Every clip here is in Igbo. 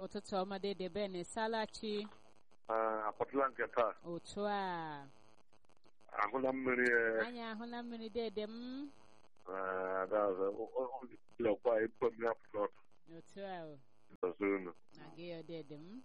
ụtụtụ ọma dede ben salachi apọtụla nke taa otu a ahụla mmiri eh, anyị ahụla mmiri dede m eh, ada ọzọ ụlọkwa ikpe mmiri apụta ọtụ otu a o ọzọ unu na-aga ya dede m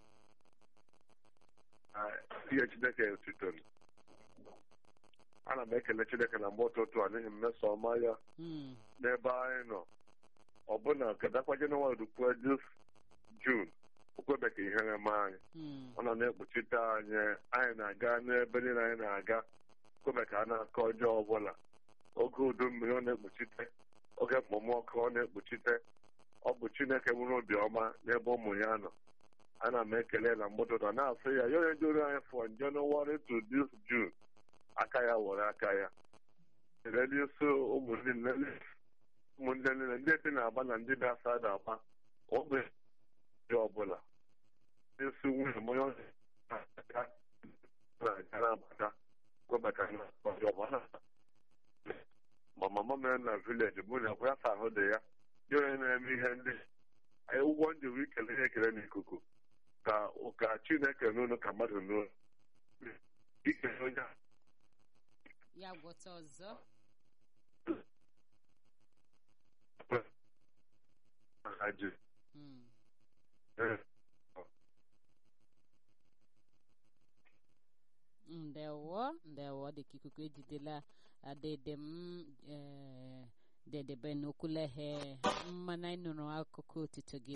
ihe chineke sitoro ana m ekele chineke na mgbe ụtụtụ a n'ihi mmeso ọma ya Mm, n'ebe anyị nọ ọbụna kedakwa jenụwarị rukwuo jus jun okwebe ka ihere mee anyị mm, ọ nọ na-ekpuchite anyị anyị na-aga n'ebe niile anyị na-aga kwebe ka a na-akọ ọjọọ ọbụla oge udu mmiri ọ na-ekpuchite oge okpomọkụ ọ na-ekpuchite ọ bụ chineke nwere obiọma n'ebe ụmụ ya nọ ana m ekele na mgbụtụtụ na-asị ya ya onye duru anyị from January to this June aka ya were aka ya kelele isi ụmụnne niile ụmụnne niile ndị bi na-agba na ndị bi asa na-agba ogbe dị ọbụla isi nwunye m onye ọ na-aga na-aga na-abata kwebata na ọjọọ ma mama mere na vileji mụ na ya sa ahụ dị ya ya onye na-eme ihe ndị anyị ụgwọ ndị wee ikele ihe ekele n'ikuku ka ka chineke n'ụlọ ka mmadụ n'ụlọ ikele onye a ya gwọta ọzọ ha ji Mm, ndewo ndewo dịka ikuku ejidela ah, dede m eh, dede ben okwuleghe mmanụ anyị nụrụ akụkọ otito gị